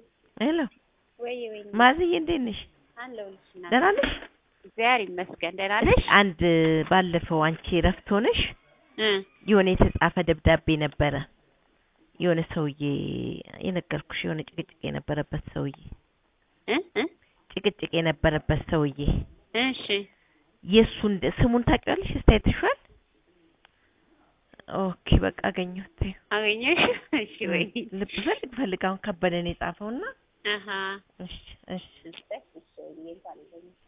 ሄሎ ወይ ወይ ማዝዬ እንዴት ነሽ? አለሁልሽ እናቴ። ደህና ነሽ? እግዚአብሔር ይመስገን ደህና ነሽ? አንድ ባለፈው አንቺ እረፍት ሆነሽ እ የሆነ የተጻፈ ደብዳቤ ነበረ። የሆነ ሰውዬ የነገርኩሽ የሆነ ጭቅጭቅ የነበረበት ሰውዬ እ እ ጭቅጭቅ የነበረበት ሰውዬ እሺ የእሱን ስሙን ታውቂዋለሽ? እስቲ አይተሽዋል? ኦኬ በቃ አገኘሁት። አገኘሽ? እሺ ወይ ልብ ፈልግ ፈልግ አሁን ከበደን የጻፈውና አሀ እሺ እሺ እሺ እሺ ወይ እንኳን አገኘሽ